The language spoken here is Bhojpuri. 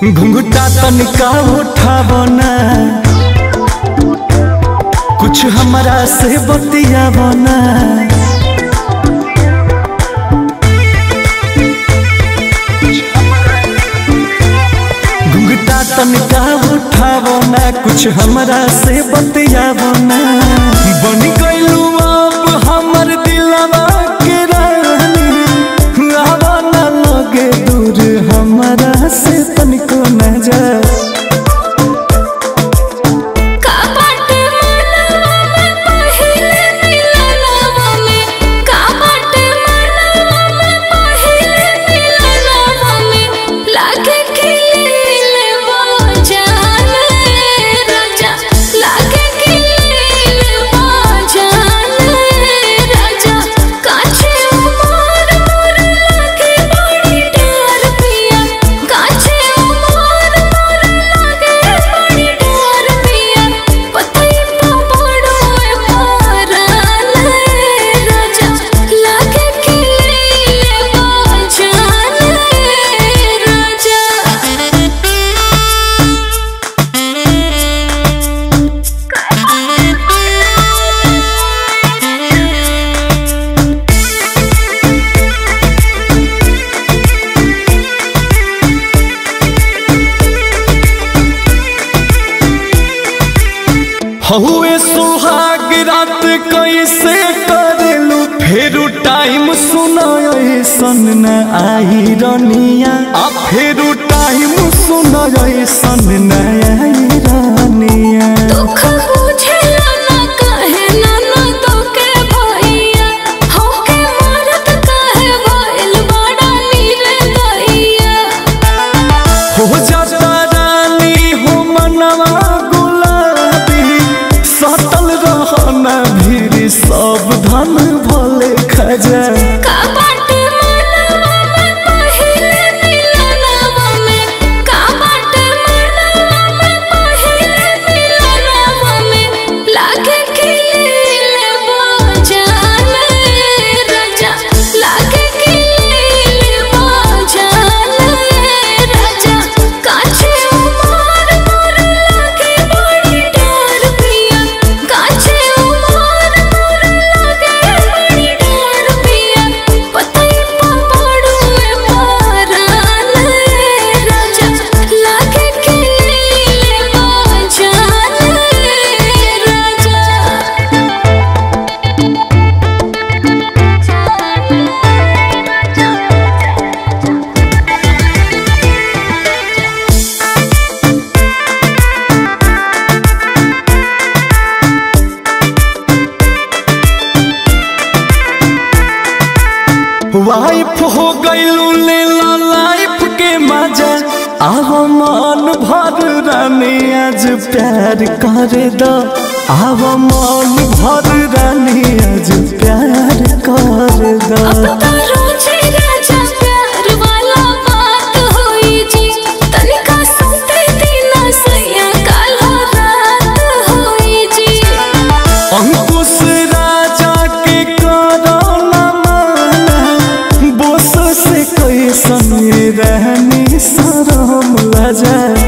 घुंघटा तनिका उठावना कुछ हमरा से बतियावना घुंघटा तनिका उठावना कुछ हमरा से बतियावना बन गइलू अब हमर दिलवा के रानी आवा ना लगे दूर हमरा से तनिको न जा का बाटे मनवा में पहिले मिलनवा में का बाटे मनवा में पहिले मिलनवा में लागे खिले वो जाने राजा लागे खिले वो जाने राजा काछे उमर मोर लागे बड़ी डर पिया काछे उमर मोर लागे बड़ी डर पिया पतई पा पड़ो ए पाराले राजा लागे खिले वो जाने राजा हहुए सुहाग रात कैसे करेलू फेरू टाइम सुनाय सन न आई रनिया आ फेरू टाइम सुनाय सन न आई रनिया दुख बुझेला ना कहे ना ना तो के भैया होके मरत कहे भइल बड़ा नीरे दैया हो जाता रानी हो मनवा गुलाबी सतल रहना भीड़ सब धन भले खजा का बाटे मनवा में पहिले मिलनवा में का बाटे मनवा में पहिले मिलनवा में लागे खिले वो जाने राजा लागे खिले वो जाने राजा काछे उमर मोर लागे बड़ी डर पिया काछे उमर मोर लागे बड़ी डर पिया पतई पा पड़ो ए पाराले राजा लागे खिले वो जाने वाइफ हो गईलू लेला लाइफ के मजा आव मन भर रानी आज प्यार कर दो आव मन भर रानी आज प्यार कर दो अब तो रोजे राजा प्यार वाला बात होई जी तनिका सुते दिना सैया काला रात होई जी अंकुश राजा के करो न माना बोस से कैसन रहनी शरम लजा